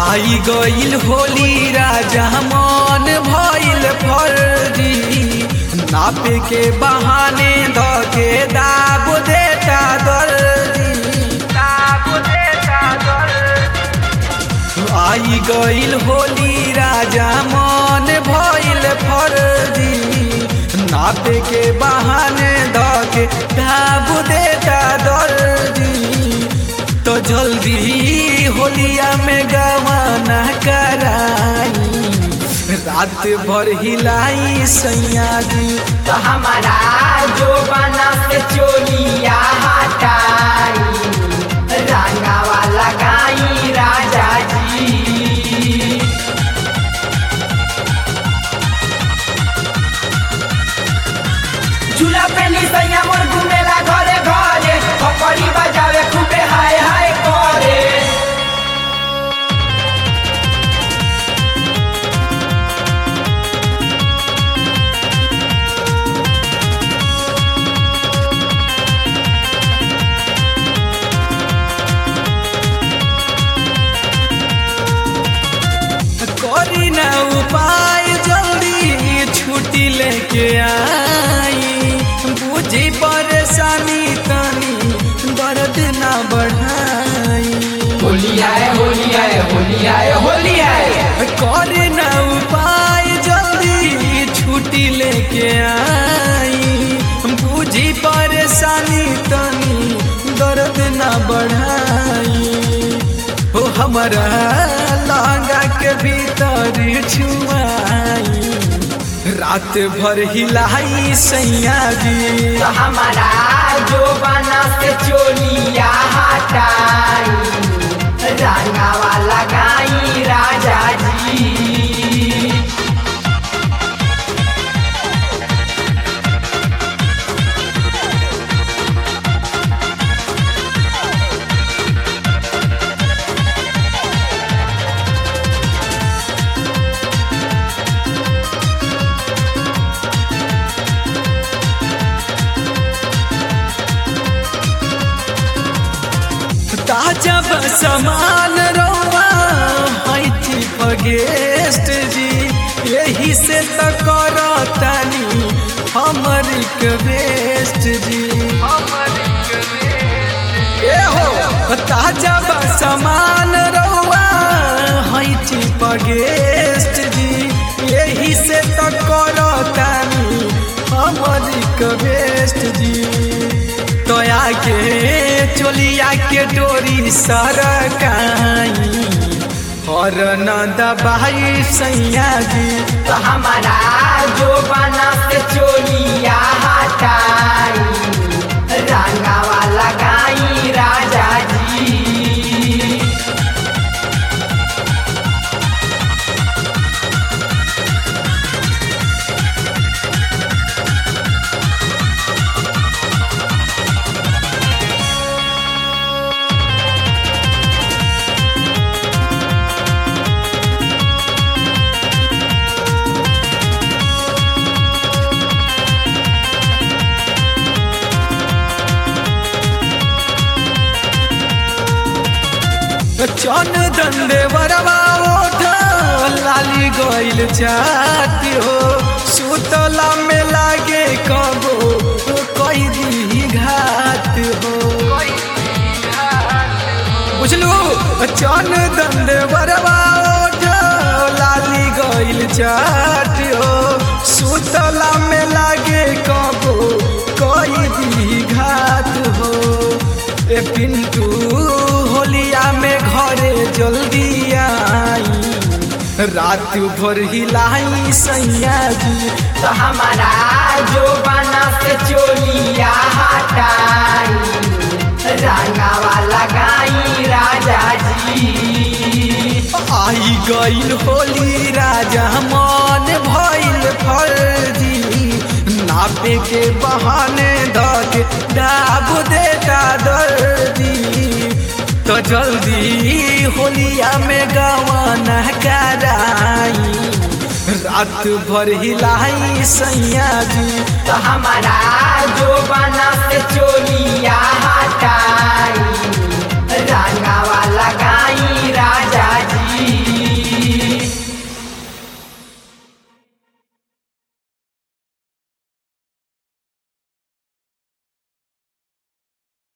आई गईल होली राजा मन भइल फर्जी नापे के बहाने धके दाब देता दर्जी दाब देता दर्जी आई गईल होली राजा मन भइल फर्जी नापे के बहाने धके दाब देता दर्जी तो जल्दी होलिया में गवाना कराई रात भर हिलाई सैया जी तो हमारा जो बना से चोलिया हटाई रंगावा लगाई राजा जी झूला पे निसैया मोर घूमेला घरे घरे पकड़ी बजावे खूबे हाय हाय करे करी ना उपाय जल्दी छुट्टी लेके आई बुझी परेशानी तनी दर्द ना बढ़ाई होली आए होली आए होली आए होली आए करे ना उपाय जल्दी छुट्टी लेके आई बुझी परेशानी तनी दर्द ना बढ़ाई हो हमारा लहंगा के भीतर छुआई रात भर हिलाई सैया जी तो हमारा जो बना से चोलिया हटाई रंगावा लगाई राजा जी ताजा समान रौआ हैथी गेस्ट जी यही से तो करतानी हमर रिक्वेस्ट जी ए हो ताजा समान रौआ हैथी गेस्ट जी यही से तो करतानी हमर रिक्वेस्ट जी तोया के चोलिया के डोरी सरकाई और न दबाई सैया जी तो हमारा जो बना से चोलिया हटाई रंगावा लगाई राजा जी चन दंडे बरवा ओठ लाली गइल चाटी हो सुतला में लागे कबो कई दी घात हो बुझलू चन दंडे बरवा ओठ लाली गइल चाटी हो सुतला में लागे कबो कई दी घात हो ए पिंटू होलिया में घरे जल्दी आई रात भर हिलाई सैया जी तो हमारा जो बना से चोलिया हटाई रंगावा लगाई राजा जी आई गईल होली राजा मन भइल फर्जी नापे के बहाने धके दाब देता दर्दी तो जल्दी होलिया में गवाना कराई रात भर हिलाई सैया जी तो हमारा जो बना से चोलिया हटाई रंगा